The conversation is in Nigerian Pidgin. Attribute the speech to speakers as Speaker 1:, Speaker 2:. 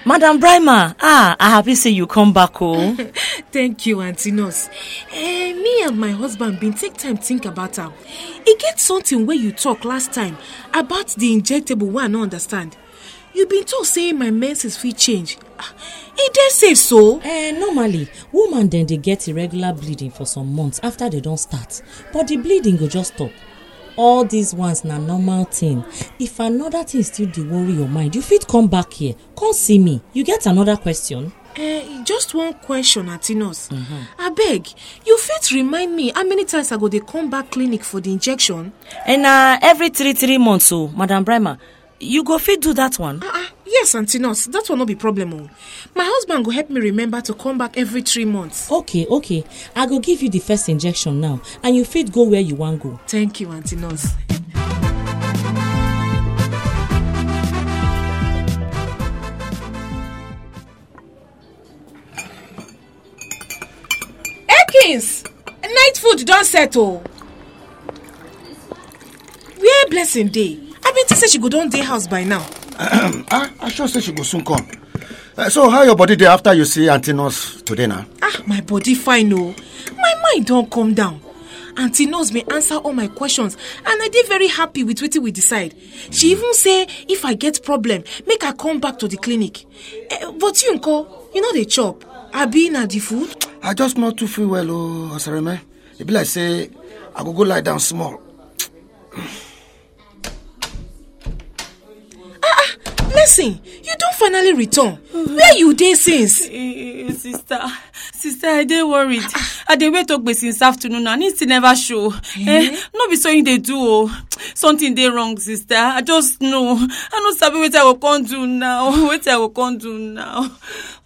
Speaker 1: madam brima ah i happy say you come back oh
Speaker 2: thank you aunty nurse eh me and my husband bin take time think about am e get something wey you talk last time about the injectable wey i no understand you bin talk say my menses fit change Ah, e dey safe so
Speaker 3: Eh, normally woman dem dey get irregular bleeding for some months after dem don start but the bleeding go just stop all these ones na normal thing if another thing still dey worry your mind you fit come back here come see me you get another question.
Speaker 2: eh just one question aunty nurse abeg you fit remind me how many times i go dey come back clinic for the injection
Speaker 1: and na every three three months oh madam brima you go fit do that one
Speaker 2: ah ah yes aunty nurse that one no be problem o my husband go help me remember to come back every three months
Speaker 3: okay okay i go give you the first injection now and you fit go where you wan go.
Speaker 2: thank you aunty nurse. Ekins, night food don settle. Where blessing dey? I bin think say she go don dey house by now.
Speaker 4: ah i sure say she go soon come Eh, so how your body dey after you see aunty nurse today na.
Speaker 2: Ah, my body fine o. My mind don calm down. Aunty nurse bin answer all my questions and I dey very happy with wetin we decide. She even say if I get problem, make I come back to the clinic. Eh, but you nko, you no dey chop. Abi na the food?
Speaker 4: i just no too feel well o osareme e be like say i go go lie down small.
Speaker 2: Blessing, you don finally return. Where you dey since?
Speaker 5: Eh, sister sister i dey worried i dey wait ogbe since afternoon and he still never show eh no be so him dey do o something dey wrong sister i just know i no sabi wetin i go come do now wetin i go come do now